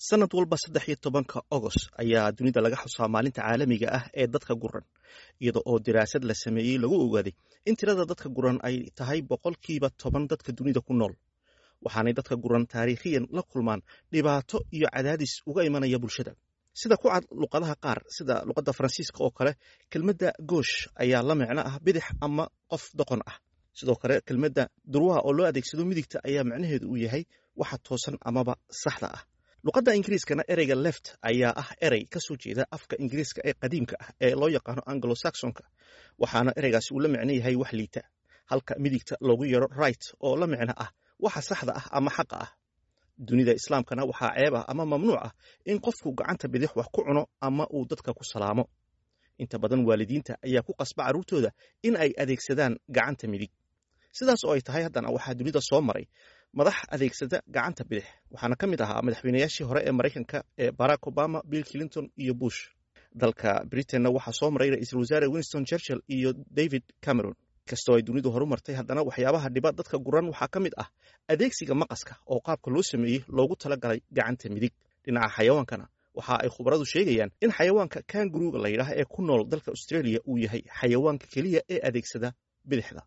sanad walba saddex iyo tobanka agost ayaa dunida laga xusaa maalinta caalamiga ah ee dadka guran iyada oo daraasad la sameeyey lagu ogaaday in tirada dadka guran ay tahay boqolkiiba toban dadka dunida ku nool waxaanay dadka guran taariikhiyan la kulmaan dhibaato iyo cadaadis uga imanaya bulshada sida ku cad luqadaha qaar sida luqadda faransiiska oo kale kelmadda goosh ayaa la micno ah bidix ama qof doqon ah sidoo kale kelmadda durwaha oo loo adeegsado midigta ayaa macnaheedu uu yahay waxa toosan amaba saxda ah luqadda ingiriiskana ereyga left ayaa ah erey ka soo jeeda afka ingiriiska ee qadiimka ah ee loo yaqaano anglo saxonka waxaana ereygaasi uu la micno yahay wax liita halka midigta loogu yeero right oo la micno ah waxa saxda ah ama xaqa ah dunida islaamkana waxaa ceeb ah ama mamnuuc ah in qofku gacanta bidix wax ku cuno ama uu dadka ku salaamo inta badan waalidiinta ayaa ku qasba carruurtooda in ay adeegsadaan gacanta midig sidaas oo ay tahay haddana waxaa dunida soo maray madax adeegsada gacanta bidix waxaana ka mid ahaa madaxweynayaashii hore ee maraykanka ee barack obama bill clinton iyo bush dalka britainna waxaa soo maray ra-iisul wasaare winston churchill iyo david cameron kastoo ay dunidu horu martay haddana waxyaabaha dhiba dadka guran waxaa ka mid ah adeegsiga maqaska oo qaabka loo sameeyey loogu talagalay gacanta midig dhinaca xayawaankana waxa ay khubaradu sheegayaan in xayawaanka kanguruga la yidhaah ee ku nool dalka australia uu yahay xayawaanka keliya ee adeegsada bidixda